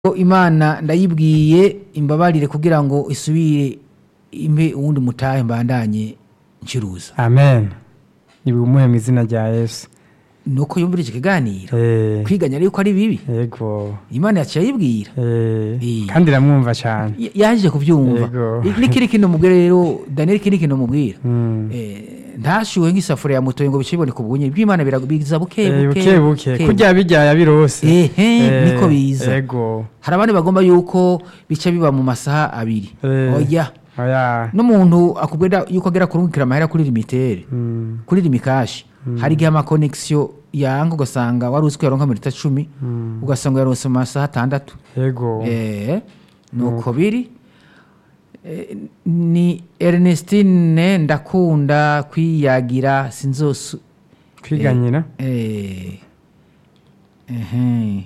imana ndayibwiye imbabarire kugira ngo isubire impe uwundi mutahe mbandanye ncuruza amen ibumuhe mu izina rya yesu nuko yumvira iki kiganiro Eh, kwiganya yuko ari bibi yego imana yaciye ayibwira Eh, Eh. kandi iramwumva cyane Y- yaje kubyumva Yego. I- n'ikindi kintu mubwira rero daniel ikindi kintu mubwira Mm. Eh, ntashyuhe nk'isafuriya ya mutoye ngo bice biboneka ubunye bw'imana bira- biza buke Eh, buke buke buke buke. kurya bijya yabirose Ehe, niko biza. yego hari abandi bagomba yuko bica biba mu masaha abiri Eh. oya oya n'umuntu akubwira yuko agera kurungikira amahera kuri limitere Mm, kuri limikashi hari igihe amakonegisiyo yanga ugasanga wari uzi ko yaronka minota cumi mm, ugasanga yaronse mu masaha atandatu yego Eh, nuko biri Eh, ni ernestine ndakunda kwiyagira sinzosu kwiganyira Eh, ehe.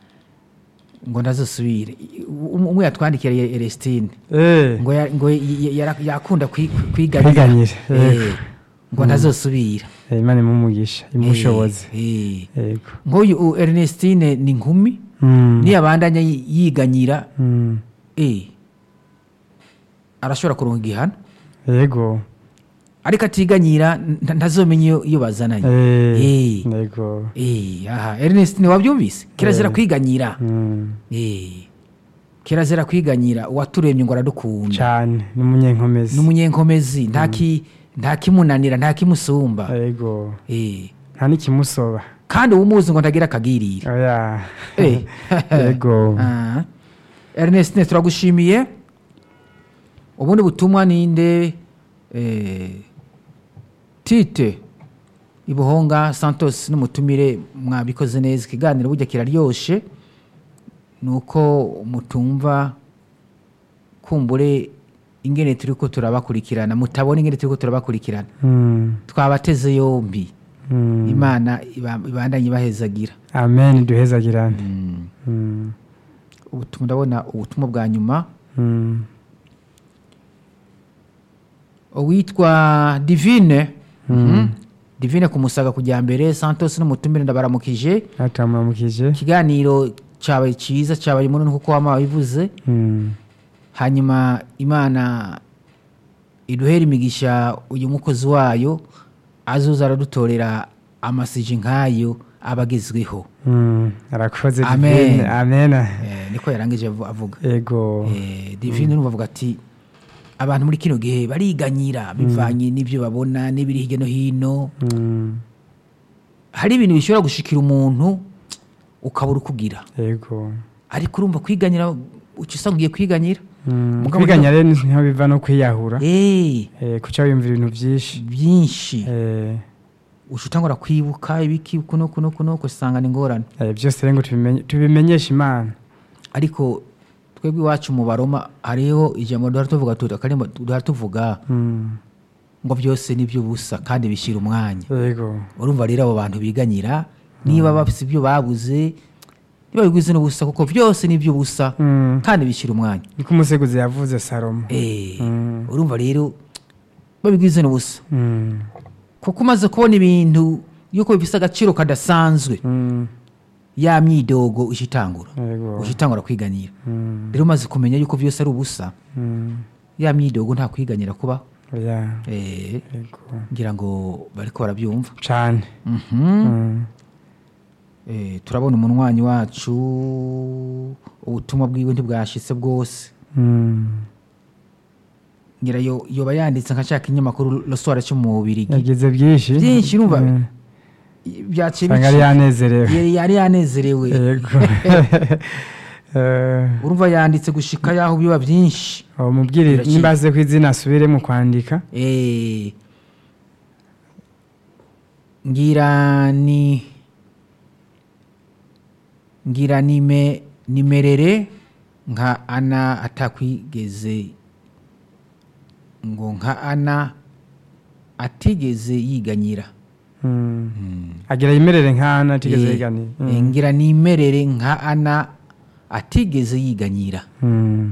ngo ndazosubire Um- umwe yatwandikira ya Ernestine Eh, ngo ya- ngo y- y- yara- yakunda kwi- kwiganyira kwiganyira Eh, yego. ngo ntazosubira Eh, imana imumugisha imushoboze Eh, eh. yego nk'uyu u- Ernestine ni nkumi Mm, niyabandanya yi- yiganyira mm, eh, arashobora kuronka igihano yego ariko atiganyira nta- ntazomenya iyo- iyo bazananye Eh, Eh. yego Eh, aha Ernestine wabyumvise kirazira Eh. kwiganyira Mm, Eh, kirazira kwiganyira uwaturemye ngo aradukunda cyane n'umunyenkomezi n'umunyenkomezi nta ki- nta kimunanira nta kimusumba yego Eh, nta n'ikimusoba kandi uwumuzi ngo ntagira akagirira oya Eh. yego Ah. Ernestine turagushimiye ubundi butumwa ninde eh, tite ibuhonga santos n'umutumire mwabikoze neza ikiganiro burya kiraryoshe ni uko mutumva kumbure ingene turi ko turabakurikirana mutabona ingene turi ko turabakurikirana Mm, twabateze yombi mm. imana iba- ibandanye ibahezagira amen duhezagirane Mm. Mm, ubutumwa ndabona ubutumwa bwa nyuma mm. uwitwa divine Mhm. divine ku musaga kujya mbere santos n'umutumire ndabaramukije aturamukije ikiganiro cyabaye cyiza cyabaye munini kuko wama wabivuze Mm, hanyuma imana iduhera imigisha uyu mukozi wayo azuza aradutorera amasiji nk'ayo aba agezweho mm. arakoze Amen. divine amen Eh, niko yarangije avu- avuga yego Eh, divine numva avuga ati abantu muri kino gihe bariganyira bivanye n'ibyo babona n'ibiri hirya no hino Mm, hari ibintu bishobora gushikira umuntu ukabura ukugira yego ariko urumva kwiganyira uca usanga ugiye kwiganyira Mm, Mugabo kwiganya rero niho biva no kwiyahura Eh, Eh, kuca wiyumvira ibintu byinshi byinshi Eh, uca utangura kwibuka ibiki kuno kuno kuno usanga ni ingorane eh, byose rero ngo tubimenye- tubimenyeshe imana ariko twebwe iwacu mu baroma hariho ijambo duhora tuvuga tuti akarimbo duhora tuvuga Mm, ngo byose ni by'ubusa kandi bishyira umwanya yego urumva rero abo bantu biganyira niba bafite ibyo babuze ntibabigwize n'ubusa kuko byose ni iby'ubusa Mm, kandi bishyira umwanya niko umuseguzi yavuze salomo Eh, Mm. urumva rero babigwize n'ubusa Mm, kuko umaze kubona ibintu yuko bifite agaciro kadasanzwe mm, ya myidogo uje itangura yego uje itangura kwiganyira Mm, rero umaze kumenya yuko byose ari ubusa mm, ya myidogo nta kwiganyira kubaho oya Eh, yego ngira ngo bariko barabyumva cane Mhm. Mm, Eh, turabona umunywanyi wacu ubutumwa bwiwe ntibwashitse bwose mm. ngira yo yoba yanditse nka cya kinyamakuru rosora cyo mu bubirigi yagize byinshi Byinshi, urumva? Mm, byaciye usanga yari yanezerewe yari yari yanezerewe yego Eh, urumva yanditse gushika yaho biba byinshi uwo mubwire Biraciye. nimba aze ku izina asubire mu kwandika Eh, ngira ni ngira nime nimerere nka ana atakwigeze ngo nka ana atigeze yiganyira Mm. agira yimerere nk'ana atigeze Eh, yiganiye eh, ngira nimerere nka ana atigeze yiganyira Mm.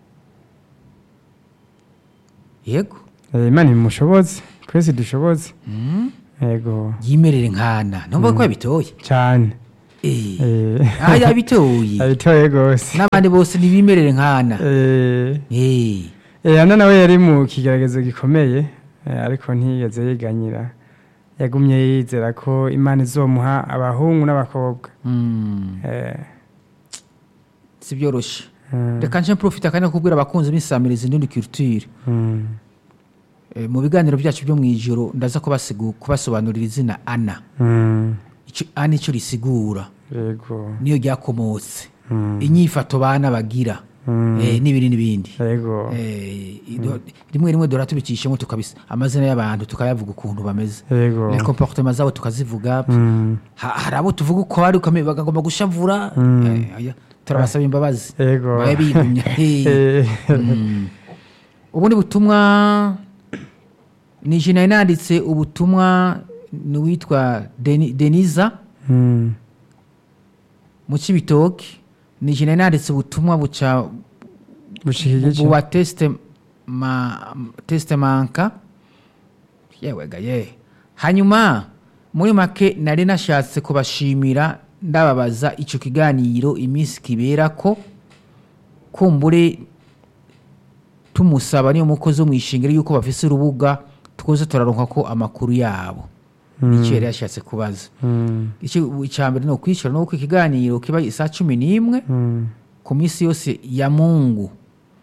yego Eh, imana imushoboze twese dushoboze Mm. yego yimerere nkana numva ko yabitoye cyane Eh, Eh, aha yabitoye abitoye rwose n'abandi bose ntibimerere nkana Eh, Eh, eh, ana nawe yari mu kigeragezo gikomeye eh, ariko ntiyigeze yiganyira yagumye yizera ko imana izomuha abahungu n'abakobwa mm, Eh, si byoroshe mm, reka nje mprofite akanya ko kubwira abakunzi b'insamirizi ndundi culture mm, Eh, mu biganiro byacu byo mu ijoro ndaza kubasigu- kubasobanurira izina ana mm, Ico- ana icyo risigura yego niyo ryakomotse mm, inyifato bana bagira mm, eh, n'ibindi n'ibindi yego Eh, ido- rimwe rimwe dora tubicishemo tukabisa amazina y'abantu tukayavuga ukuntu bameze yego les comportements zabo tukazivuga Mm, Ha- hari abo tuvuga uko bari ukamenya bagomba gushavura Mm. Eh, aya, turabasaba imbabazi yego babe bigumya Eh. Eh, Mm. ubundi butumwa ni jina nanditse ubutumwa ni uwitwa Deni- deniza mm, mu cibitoki ni jina nanditse ubutumwa buca bushika igice buwa tesite ma tesite manka yewega ye hanyuma muri make nari nashatse kubashimira ndababaza icyo kiganiro iminsi kibera ko kumbure tumusaba niyo mukozi wo mu ishingiro yuko bafise urubuga twoze turaronka ko amakuru yabo icyo yari yashatse kubaza Mm, Icyo- icya mbere ni ukwishyura nuko ikiganiro kiba isaa cumi n'imwe mm, ku minsi yose ya mungu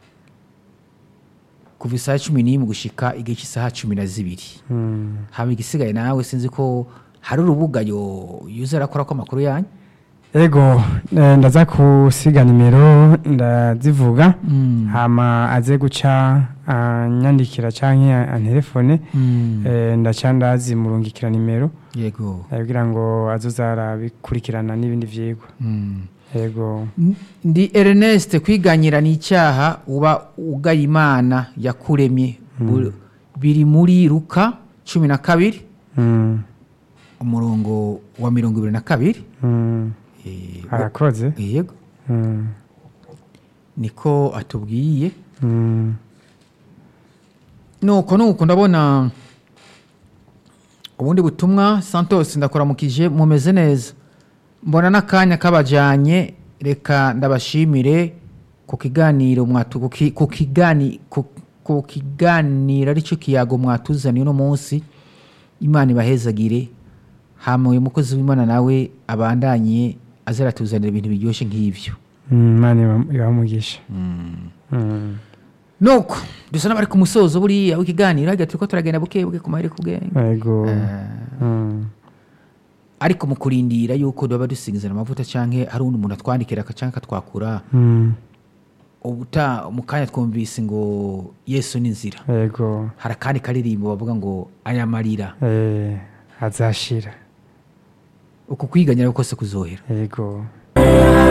kuva isaha cumi n'imwe gushika igihe cy'isaha cumi na zibiri mm. haba igisigaye nawe sinzi ko hari urubuga yo yuza arakora ko amakuru yanyu ego eh, ndaza kusiga nimero ndazivuga hama aze guca anyandikira canke antelefone eh, ndaca ndazimurungikira nimero yego ndabwira ngo azoza arabikurikirana n'ibindi vyigwa Mm. ego ndi ernest kwiganyira ni icyaha uba ugaye imana yakuremye Bu- biri muri ruka cumi na kabiri Mm, umurongo wa mirongo ibiri na kabiri mm. Eh, arakoze yego Mm, niko atubwiye mm, nuko nuko ndabona ubundi butumwa santos ndakuramukije mumeze neza mbona n'akanya kabajyanye reka ndabashimire ku kiganiro mwatu ku ki- ku kigani ku- ku kiganiro aricyo kiyago mwatuzaniye uno munsi imana ibahezagire hama uyu mukozi w'imana nawe abandanye azaratuzanira ibintu biryoshye nk'ibyo mm, imana iba- ibamugisha Mm, nuko dusa n'abari ku musozo buriya w'ikiganiro hajya turi ko turagenda buke buke ku maheri ku bwenge ego Mm, ariko mu kurindira yuko tuba dusigazana amavuta cyangwa hari undi muntu atwandikira cyangwa akatwakura mm, ubuta mu kanya twumvise ngo yesu ni inzira ego hari akandi karirimbo bavuga ngo aya marira eh, azashira uku kwiganyira kose kuzohera ego